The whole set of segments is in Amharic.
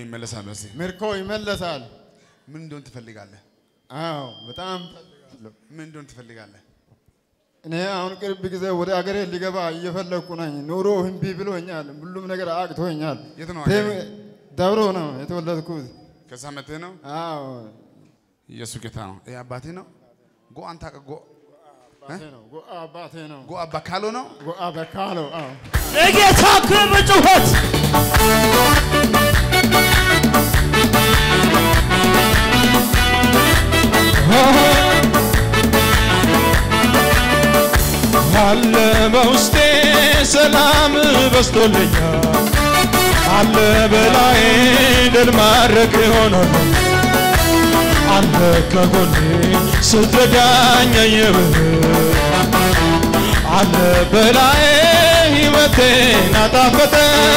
ይመለሳል። በሲ ምርኮ ይመለሳል። ምን እንደሆን ትፈልጋለህ? አዎ በጣም ፈልጋለሁ። ምን እንደሆን ትፈልጋለህ? እኔ አሁን ቅርብ ጊዜ ወደ አገሬ ሊገባ እየፈለግኩ ነኝ። ኑሮ እምቢ ብሎኛል። ሁሉም ነገር አቅቶኛል። የት ነው ደም- አገሬ? ደብሮ ነው የተወለድኩት። ከዛ መጥተህ ነው? አዎ ኢየሱስ ጌታ ነው። ይሄ አባቴ ነው። ጎ አንታ ጎ አባቴ ነው። ጎአ አባቴ ነው። ጎ አባ ካሎ ነው። ጎአ በካሎ አዎ ለጌታ ክብር ጩኸት አለ በውስጤ ሰላም በስቶልኛል አለ በላይ ድል ማድረግ ሆኖልኝ አለ ከጎኔ ስትረዳኝ አየብህ አለ በላይ ሕይወቴን አጣፈጠ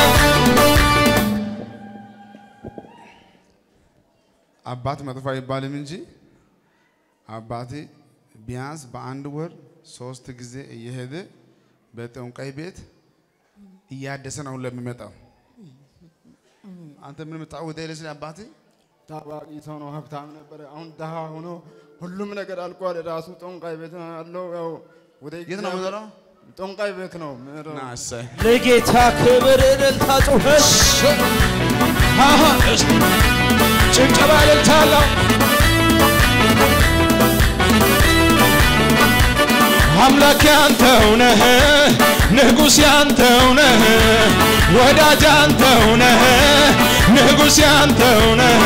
አባት መጥፎ አይባልም እንጂ አባቴ ቢያንስ በአንድ ወር ሶስት ጊዜ እየሄደ በጠንቋይ ቤት እያደሰ ነው ለሚመጣው። አንተ ምን ምጣው ደለ ስለ አባቴ ታዋቂ ሰው ነው። ሀብታም ነበረ። አሁን ድሃ ሆኖ ሁሉም ነገር አልቋል። ራሱ ጦንቃይ ቤት ነው ያለው። ያው ወደ የት ነው የምኖረው? ጦንቃይ ቤት ነው የምኖረው። ና እሰይ ለጌታ ክብር እልልታ ጩኸት አሃ፣ እስቲ ጭብጨባ እልልታለሁ አምላክ ያንተው ነህ ንጉሥ ያንተው ነህ ወዳጅ ያንተው ነህ ንጉሥ ያንተው ነህ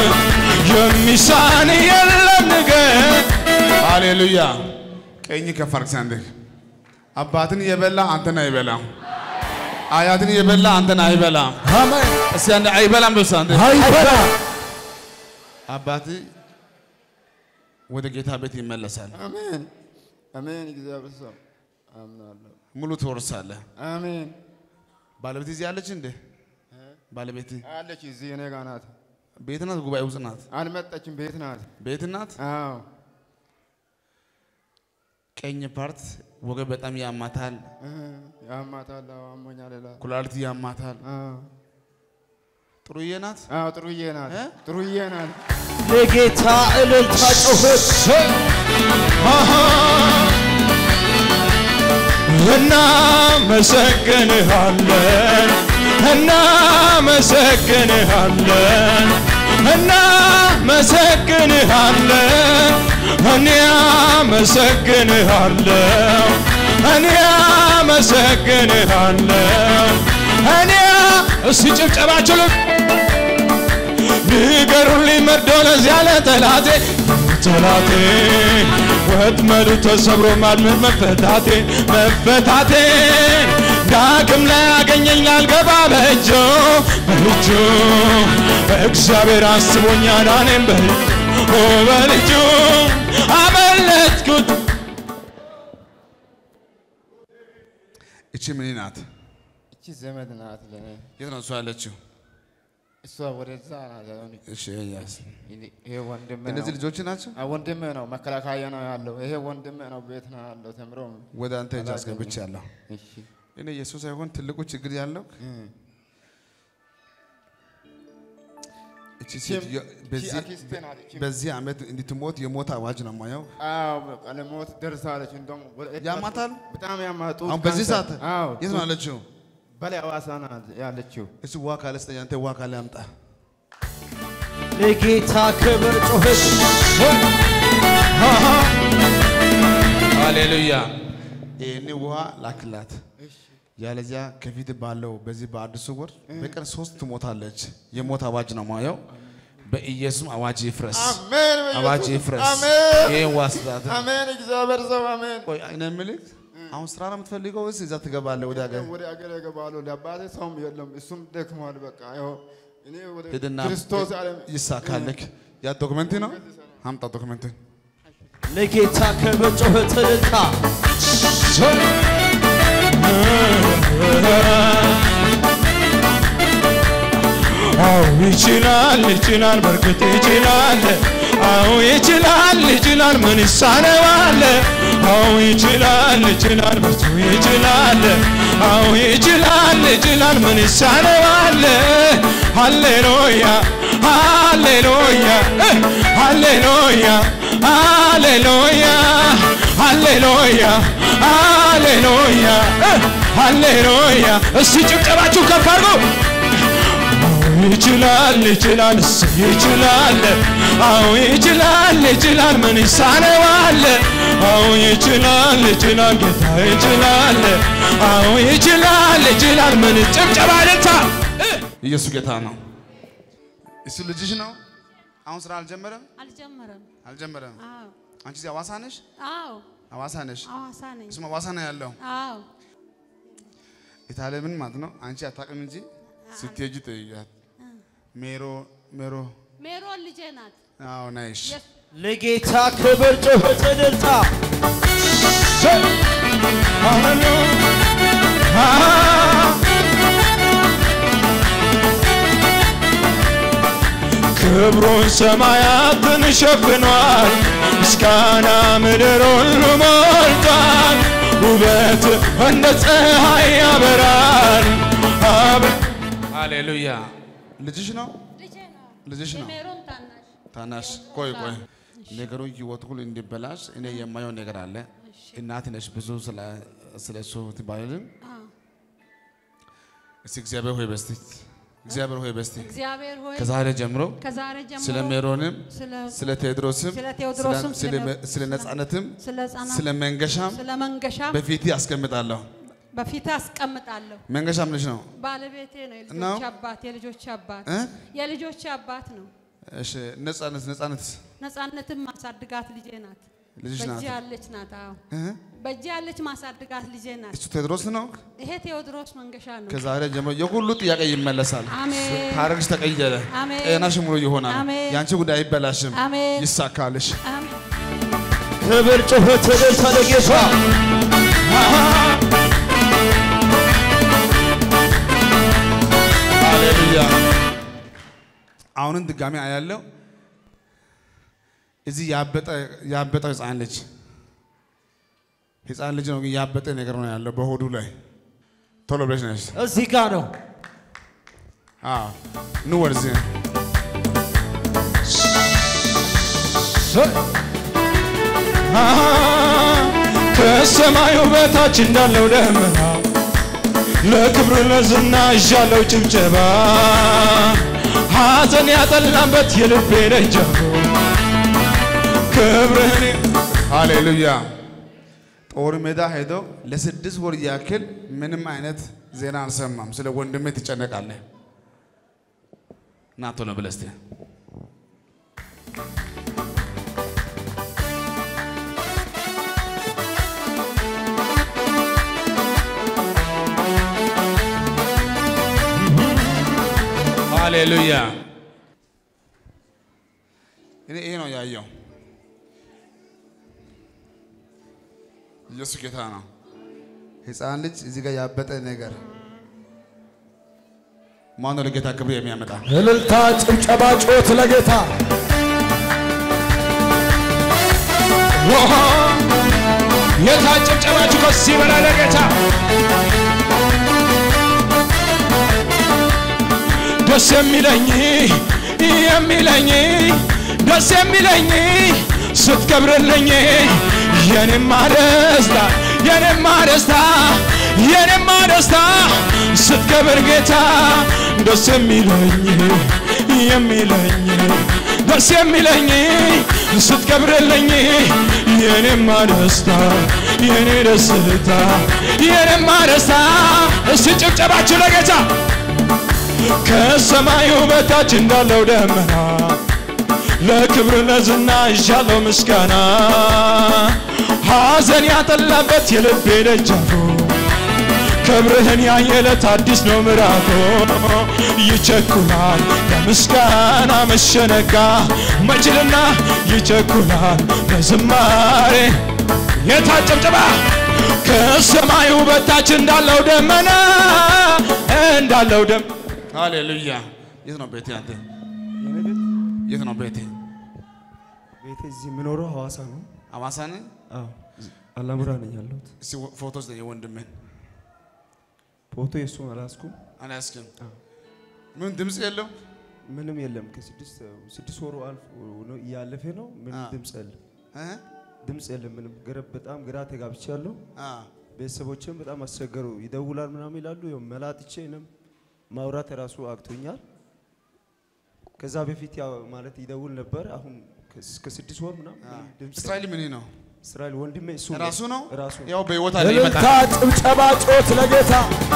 የሚሳን የለም ንገር ሃሌሉያ። ቀኝ ከፍ አድርግ አንተ። አባትን የበላ አንተን አይበላም። አያትን የበላ አንተን አይበላም። አሜን እስቲ አንድ አይበላም በስ አንተ አይበላ አባት ወደ ጌታ ቤት ይመለሳል። አሜን አሜን። እግዚአብሔር ሰው አምናለሁ። ሙሉ ትወርሳለህ። አሜን። ባለቤት እዚህ አለች እንዴ? ባለቤት አለች እዚህ እኔ ጋር ናት። ቤት ናት? ጉባኤ ውስጥ ናት? አልመጣችም። ቤት ናት። ቤት ናት። አዎ ቀኝ ፓርት ወገብ በጣም ያማታል። እ፣ ያማታል። አዎ አሞኛል ይላል። ኩላሊት ያማታል። አዎ ጥሩዬ ናት። አዎ፣ ጥሩዬ ናት። እ? ጥሩዬ ናት። ለጌታ እልልታ ጩኸት እናመሰግንሃለን እናመሰግንሃለን እናመሰግንሃለን እኔ አመሰግንሃለሁ እኔ አመሰግንሃለሁ እኔ እስቲ ጭብጨባችሁ ልክ ንገሩልኝ መርዶ ለዚያ ለጠላቴ ጠላቴ ወጥመዱ ተሰብሮ ማድመጥ መፈታቴ መፈታቴ ዳግም ላይ ያገኘኝ ላልገባ በእጁ በእጁ እግዚአብሔር አስቦኛል እኔም በእጁ በልጁ አመለጥኩት እቺ ምን ናት? እቺ ዘመድ ናት ለእኔ። የት ነው እሷ ያለችው? እሷ ወደዛ ናት። አሁን እሺ ያስ ይሄ ወንድሜ እነዚህ ነው። ልጆች ናቸው። አዎ፣ ወንድሜ ነው። መከላከያ ነው ያለው። ይሄ ወንድሜ ነው። ቤት ነው ያለው። ተምሮ ወደ አንተ እጅ አስገብቻለሁ። እሺ እኔ ኢየሱስ ሳይሆን ትልቁ ችግር ያለው እቺ ሴትዮ በዚህ አክስቴ ናት። እቺ በዚህ ዓመት እንድትሞት የሞት አዋጅ ነው የማየው። አዎ በቃ ለሞት ደርሳለች። እንደውም ወደ- ያማታል? በጣም ያማጡ አሁን በዚህ ሰዓት አዎ የት ነው ያለችው? በላይ ሐዋሳ ናት ያለችው። እሱ ውሃ ካለ ስጠኝ፣ አንተ ውሃ ካለ አምጣ። ለጌታ ክብር ጩኸት ሃሌሉያ። ይህን ውሃ ላክላት። ያለዚያ ከፊት ባለው በዚህ በአዲሱ ወር በቀን ሶስት ትሞታለች። የሞት አዋጅ ነው ማየው። በኢየሱስ አዋጅ ይፍረስ፣ አሜን በኢየሱስ- አዋጅ ይፍረስ። አሜን ይህን ዋስጣት አሜን። እግዚአብሔር ሰው አሜን። ቆይ እኔ የምልህ አሁን ስራ ነው የምትፈልገው ወይስ እዛ ትገባለህ ወደ ሀገር? ወደ አገር እገባለሁ። ለአባቴ ሰውም የለም፣ እሱም ደክሟል። በቃ ይኸው እኔ ወደ ሂድና ክርስቶስ ዓለም ይሳካልክ። ያ ዶክመንት ነው አምጣ ዶክመንት። ለጌታ ክብር ጩኸት እልልታ አዎ ይችላል ይችላል በርግጥ ይችላል አዎ ይችላል ይችላል ምን ይሳነዋል አዎ ይችላል ይችላል በርቱ ይችላል አዎ ይችላል ይችላል ምን ይሳነዋል ሃሌሉያ ሃሌሉያ እ፣ ሃሌሉያ ሃሌሉያ ሃሌሉያ ሃሌሉያ እ፣ ሃሌሉያ እስቲ ጭብጨባችሁ ከፍ አድርጉ ይችላል ይችላል እሱ ይችላል አዎ ይችላል ይችላል ምን ይሳነዋል አዎ ይችላል ይችላል ጌታ ይችላል አዎ ይችላል ይችላል ምን ጭብጨባ ልታ ኢየሱስ ጌታ ነው። እሱ ልጅሽ ነው። አሁን ስራ አልጀመረም አልጀመረም። አልጀመረም። አዎ አንቺ እዚህ ሐዋሳ ነሽ? አዎ ሐዋሳ ነሽ? ሐዋሳ ነኝ። እሱም ሐዋሳ ነው ያለው። አዎ የታለምን ማለት ነው። አንቺ አታውቅም እንጂ ስትሄጂ ጠይቂያት። ሜሮ ሜሮ ሜሮን ልጄ ናት። አዎ ነይሽ። ለጌታ ክብር ጩኸት እልልታ ክብሩን ሰማያትን ሸፍኗል፣ ምስጋና ምድር ሁሉ ሞልቷል። ውበት እንደ ፀሐይ ያበራል። አብ- ሃሌሉያ። ልጅሽ ነው ልጄ ነው። ልጅሽ ነው። የሜሮን ታናሽ ታናሽ ቆይ ቆይ ነገሩ ህይወት ሁሉ እንዲበላሽ እኔ የማየው ነገር አለ። እናት ነሽ ብዙ ስለ ስለ እሱ ትባልልን አዎ። እስቲ እግዚአብሔር ሆይ በስቲ እግዚአብሔር ሆይ በስቲ እግዚአብሔር ሆይ ከዛሬ ጀምሮ ከዛሬ ጀምሮ ስለ ሜሮንም ስለ ስለ ቴዎድሮስም ስለ ቴዎድሮስም ስለ ስለ- ስለ ነጻነትም ስለ ህፃናት ስለ መንገሻም ስለ መንገሻ በፊት አስቀምጣለሁ። በፊት አስቀምጣለሁ። መንገሻ ምንሽ ነው? ባለቤቴ ነው። ነው? የልጆች አባት የልጆች አባት እ? የልጆች አባት ነው። እሺ ነጻነት ነጻነት ነፃነትን ማሳድጋት ልጄ ናት። ልጅሽ ናት። በእጅ ያለች ናት። አዎ እ? በእጅ ያለች ማሳድጋት ልጄ ናት። እሱ ቴዎድሮስ ነው። ይሄ ቴዎድሮስ መንገሻ ነው። ከዛሬ ጀምሮ የሁሉ ጥያቄ ይመለሳል። አሜን። ታሪክሽ ተቀየረ። አሜን። ጤናሽ ሙሉ ይሆናል። አሜን። የአንቺ ጉዳይ አይበላሽም። አሜን። ይሳካልሽ። አሜን። ክብር ጩኸት እልልታ ለጌታ ሃሌሉያ። አሁንም ድጋሚ አያለው እዚህ ያበጠ ያበጠው ህፃን ልጅ ህፃን ልጅ ነው፣ ግን ያበጠ ነገር ነው ያለው በሆዱ ላይ። ቶሎ ብለሽ ነሽ። እዚህ ጋር ነው አዎ ኑ ወደዚህ ከሰማዩ በታች እንዳለው ደመና ለክብር ለዝና እዣለው ጭብጨባ ሐዘን ያጠላበት የልቤ ደጃፉ ክብርህን ሃሌሉያ። ጦር ሜዳ ሄዶ ለስድስት ወር ያክል ምንም አይነት ዜና አልሰማም። ስለ ወንድሜ ትጨነቃለህ። ና ቶሎ ብለህ እስቲ ሃሌሉያ። እኔ ይሄ ነው ያየው። ኢየሱስ ጌታ ነው። ህፃን ልጅ እዚህ ጋር ያበጠ ነገር ማነው ለጌታ ክብር የሚያመጣ? እልልታ ጭብጨባ ጩኸት ለጌታ ውሃ የታጨብጨባችሁ ከስ ይበላል ለጌታ ደስ የሚለኝ የሚለኝ ደስ የሚለኝ ስትከብርልኝ የኔማ ደስታ የኔማ ደስታ የኔማ ደስታ ስትከብር ጌታ ደስ የሚለኝ የሚለኝ ደስ የሚለኝ ስትከብርልኝ የኔማ ደስታ የኔ ደስታ የኔማ ደስታ እስቲ ጭብጨባችሁ ለጌታ ከሰማዩ በታች እንዳለው ደመና ለክብር ለዝና ይዣለው ምስጋና ሐዘን ያጠላበት የልቤ ደጃፉ ክብርህን ያየለት አዲስ ነው ምዕራፉ ይቸኩላል ለምስጋና መሸነጋ መችልና ይቸኩላል ለዝማሬ የታጨብጨባ ከሰማዩ በታች እንዳለው ደመና እንዳለው ደም ሃሌሉያ። የት ነው ቤቴ? አንተ የኔ ቤት የት ነው ቤቴ? ቤቴ እዚህ የምኖረው ሐዋሳ ነው። ሐዋሳ ነህ? አዎ አላሙራ ነኝ ያለሁት። እስቲ ፎቶ ስጠኝ የወንድምህን። ፎቶ የእሱን አላስኩም። አልያዝክም? ምን ድምፅ የለው? ምንም የለም። ከስድስት ስድስት ወሩ አልፎ ነው እያለፈ ነው። ምንም አ። ድምፅ የለም። እ? ድምፅ የለም። ምንም ግራ በጣም ግራ ተጋብቻለሁ። አ። ቤተሰቦችም በጣም አስቸገሩ። ይደውላል ምናምን ይላሉ። ያው መላጥቼ እኔም ማውራት ራሱ አቅቶኛል። ከዛ በፊት ያው ማለት ይደውል ነበር። አሁን ከስ- ከስድስት ወር ምናምን ምንም ድምፅ እስራኤል ምን ነው? እስራኤል ወንድሜ እሱ ራሱ ነው? ራሱ ያው በህይወት አለ እልልታ፣ ይመጣል። ጭብጨባ፣ ጮት ለጌታ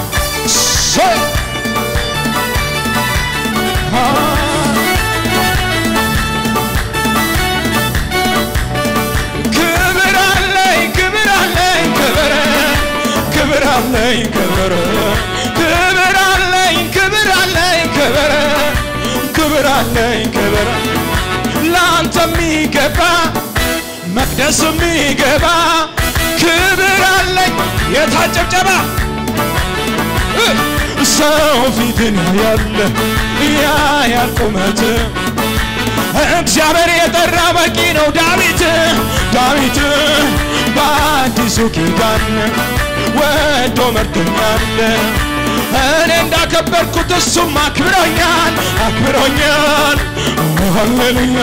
ክብር አለኝ ክብር አለኝ ክብር ክብር አለኝ ክብር ክብር አለኝ ክብር አለኝ ክብር ክብር አለኝ ክብር ለአንተ የሚገባ መቅደስ የሚገባ ክብር አለኝ የታጨብጨባ ሰው ፊትን ያለ ያያል ቁመት እግዚአብሔር የጠራ በቂ ነው። ዳዊት ዳዊት በአዲሱ ኪዳን ወዶ መርቶኛል። እኔ እንዳከበርኩት እሱም አክብሮኛል አክብሮኛል። ሃሌሉያ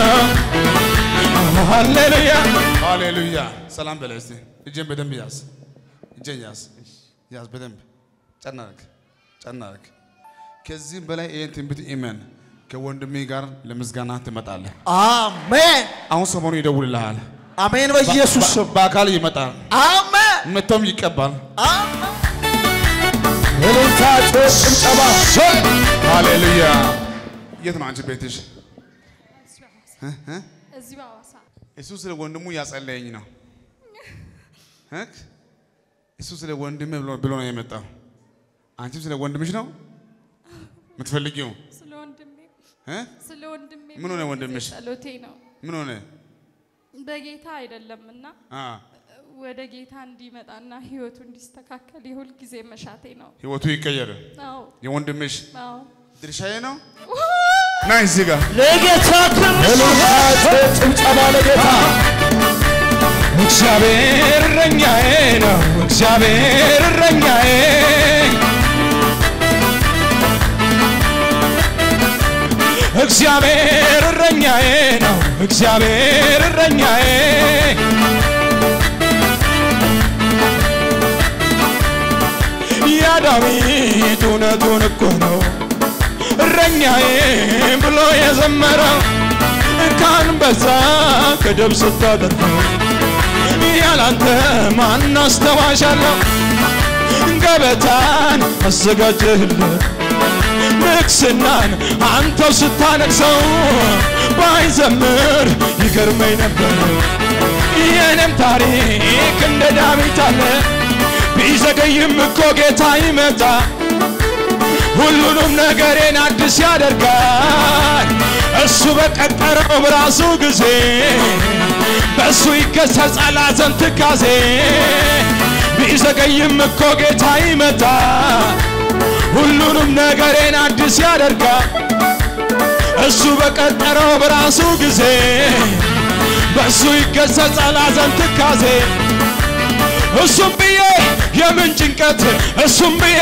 ሃሌሉያ ሃሌሉያ። ሰላም በለ እስቲ። እጄን በደንብ ያዝ። እጄን ያዝ ያዝ በደንብ ጨና አድርግ ጨና አድርግ። ከዚህም በላይ ይህን ትንቢት ኢመን ከወንድሜ ጋር ለምስጋና ትመጣለህ። አሜን አሁን ሰሞኑ ይደውልልሃል። አሜን። በኢየሱስ ስም በአካል ይመጣል፣ አሜን መጥቶም ይቀባል። አሜን። እልልታ፣ ጮት፣ ጭብጨባ ሃሌሉያ። የት ነው አንቺ ቤትሽ? እዚሁ ሐዋሳ እሱ ስለ ወንድሙ እያጸለየኝ ነው። እ? እሱ ስለ ወንድሜ ብሎ ብሎ ነው የመጣው። አንቺም ስለ ወንድምሽ ነው የምትፈልጊው? ስለ ወንድሜ እ? ስለ ወንድሜ ምን ሆነ ወንድምሽ? ጸሎቴ ነው። ምን ሆነ? በጌታ አይደለም እና አ ወደ ጌታ እንዲመጣና ህይወቱ እንዲስተካከል የሁል ጊዜ መሻቴ ነው። ህይወቱ ይቀየር። አዎ የወንድምሽ አዎ ድርሻዬ ነው። ና እዚህ ጋር ለጌታ ክብር እልልታ፣ ጮት፣ ጭብጨባ ለጌታ እግዚአብሔር እረኛዬ ነው። እግዚአብሔር እረኛዬ እግዚአብሔር እረኛዬ ነው። እግዚአብሔር እረኛዬ ያ ዳዊት እውነቱን እኮ ነው እረኛዬ ብሎ የዘመረው ከአንበሳ ከደብ ስታደርገው ያላንተ ማን አስተዋሻለሁ? ገበታን አዘጋጀህለት ንግስናን አንተው ስታነግሰው ባይዘምር ይገርመኝ ነበር። የኔም ታሪክ እንደ ዳዊት አለ ቢዘገይም እኮ ጌታ ይመጣ ሁሉንም ነገሬን አዲስ ያደርጋል። እሱ በቀጠረው በራሱ ጊዜ በእሱ ይገሰጻል ሐዘን ትካዜ። ቢዘገይም እኮ ጌታ ይመጣ ሁሉንም ነገሬን አዲስ ያደርጋል። እሱ በቀጠረው በራሱ ጊዜ በእሱ ይገሰጻል ሐዘን ትካዜ። እሱም ብዬ የምን ጭንቀት እሱም ብዬ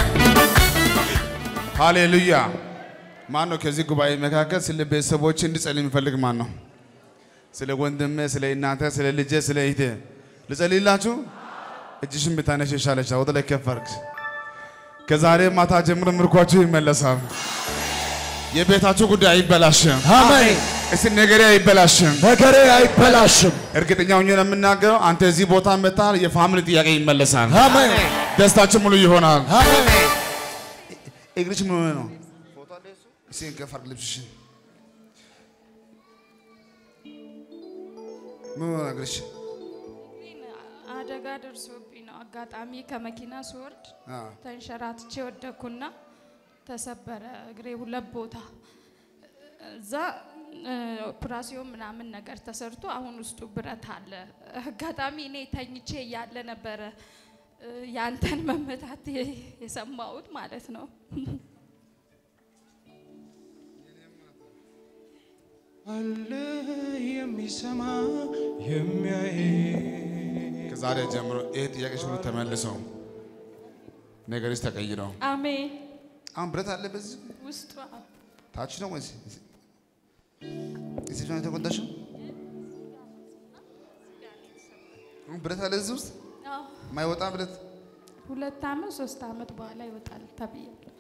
ሃሌሉያ። ማን ነው ከዚህ ጉባኤ መካከል ስለ ቤተሰቦች እንድጸልይ የሚፈልግ ማን ነው? ስለ ወንድሜ፣ ስለ እናንተ፣ ስለ ልጄ፣ ስለ እህቴ ልጸልይላችሁ? እጅሽን ብታነሽ ይሻለሻል። ወደ ላይ ከፍ አድርግ። ከዛሬ ማታ ጀምሮ ምርኳችሁ ይመለሳል። የቤታችሁ ጉዳይ አይበላሽም። አሜን። እስቲ ነገሬ አይበላሽም። ነገሬ አይበላሽም። እርግጠኛ ሆኜ ነው የምናገረው። አንተ እዚህ ቦታ መጥተሃል፣ የፋሚሊ ጥያቄ ይመለሳል። አሜን ደስታችን ሙሉ ይሆናል። አሜን። እግርሽ ምን ሆነ ነው? እስኪ ከፍ አድርግ ልብስሽን። ምን ሆነ እግርሽ? ግን አደጋ ደርሶብኝ ነው። አጋጣሚ ከመኪና ስወርድ አ ተንሸራትቼ ወደኩና ተሰበረ እግሬ ሁለት ቦታ። እዛ እ፣ ኦፕራሲዮን ምናምን ነገር ተሰርቶ አሁን ውስጡ ብረት አለ። አጋጣሚ እኔ ተኝቼ እያለ ነበረ እ፣ ያንተን መመታት የ- የሰማሁት ማለት ነው። አለ የሚሰማ የሚያይ ከዛሬ ጀምሮ ይሄ ጥያቄሽ ሁሉ ተመልሰው ነገርሽ ተቀይረው። አሜን። አሁን ብረት አለ በዚህ ውስጡ ታች ነው ወይስ እዚህ ነው የተጎዳሽው? አሁን ብረት አለ እዚህ ውስጥ አዎ፣ ማይወጣ ብረት ሁለት አመት ሶስት አመት በኋላ ይወጣል ተብያለሁ።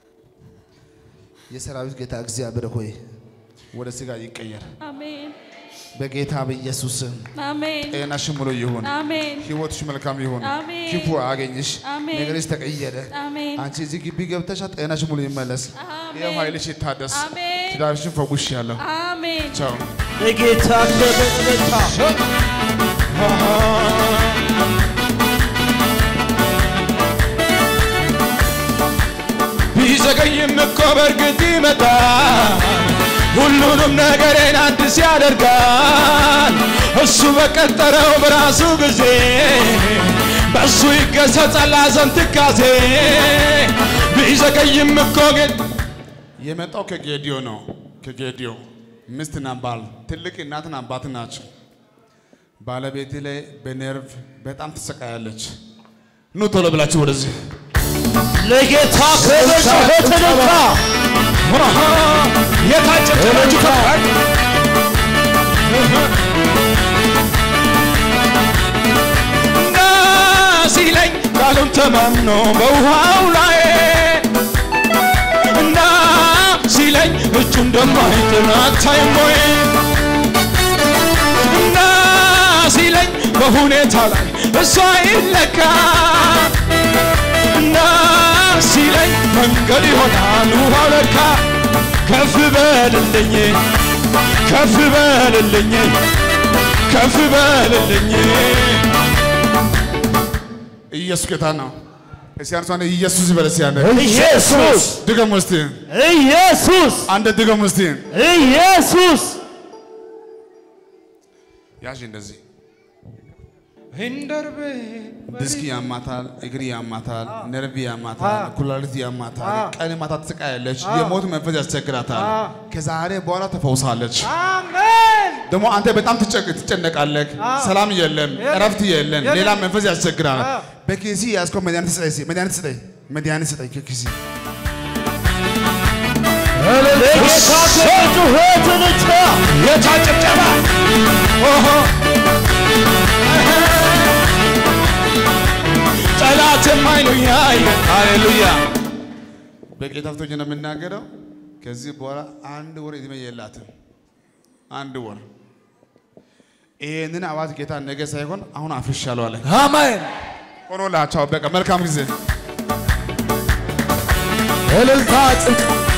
የሰራዊት ጌታ እግዚአብሔር ሆይ ወደ ስጋ ይቀየር አሜን በጌታ በኢየሱስ ስም። አሜን ጤናሽ ሙሉ ይሁን፣ አሜን ህይወትሽ መልካም ይሁን፣ አሜን። ክፉ አገኝሽ፣ አሜን። ነገርሽ ተቀየረ። አሜን አንቺ እዚህ ግቢ ገብተሻ ጤናሽ ሙሉ ይመለስ፣ አሜን። ይኸው ኃይልሽ ይታደስ፣ አሜን ትዳርሽን ፈውሽ ያለሁ አሜን ቻው። የጌታ ደበታ ቢዘገይም እኮ በእርግጥ ይመጣል። ሁሉንም ነገሬን አዲስ ያደርጋል። እሱ በቀጠረው በራሱ ጊዜ በእሱ ይገሰጻል ሐዘን ትካዜ። ቢዘገይም እኮ ግን የመጣው ከጌዲዮ ነው። ከጌዲዮ ሚስትና ባል ትልቅ እናትና አባት ናቸው። ባለቤቴ ላይ በነርቭ በጣም ትሰቃያለች። ኑ ቶሎ ብላችሁ ወደዚህ ለጌታ ክብር ተነካ የታጨበላችሁ ፈቃድ እና ሲለኝ ቃሉን ተማምኖ በውሃው ላይ እና ሲለኝ እጁ እንደማይጥል አታይም ወይ እና ሲለኝ በሁኔታ ላይ እሷ ይለካ እና ሲለኝ መንገድ ይሆናል ውሃው ለካ ከፍ በልልኝ ከፍ በልልኝ ከፍ በልልኝ ኢየሱስ ጌታ ነው። እስቲ አንሷን ኢየሱስ ይበል እስቲ አንዴ ኢየሱስ ድገሙ እስቲ ኢየሱስ አንድ ድገሙ እስቲ ኢየሱስ ያዥ እንደዚህ ሂንደርቤ ዲስክ ያማታል፣ እግር ያማታል፣ ነርቭ ያማታል፣ ኩላሊት ያማታል፣ ቀን ማታ ትስቃያለች፣ የሞት መንፈስ ያስቸግራታል። ከዛሬ በኋላ ተፈውሳለች። ደግሞ አንተ በጣም ትጨቅ- ትጨነቃለህ፣ ሰላም የለም፣ እረፍት የለም፣ ሌላ መንፈስ ያስቸግራል። በኪሲ ያዝከው መድኃኒት ስጠኝ፣ እስኪ መድኃኒት ስጠኝ፣ መድኃኒት ስጠኝ ከኪሲ ለጌታ ክብር ጩኸትን ቻ የታጨብጨባ ኦሆ ጠላትም አይኑ ያየ ሃሌሉያ በጌታ ፊቶች ነው የምናገረው። ከዚህ በኋላ አንድ ወር እድሜ የላትም። አንድ ወር ይህንን አዋጅ ጌታ ነገ ሳይሆን አሁን አፍርሻለሁ አለ። አሜን ሆኖላቸው በቃ መልካም ጊዜ እልልታ ጭንቅ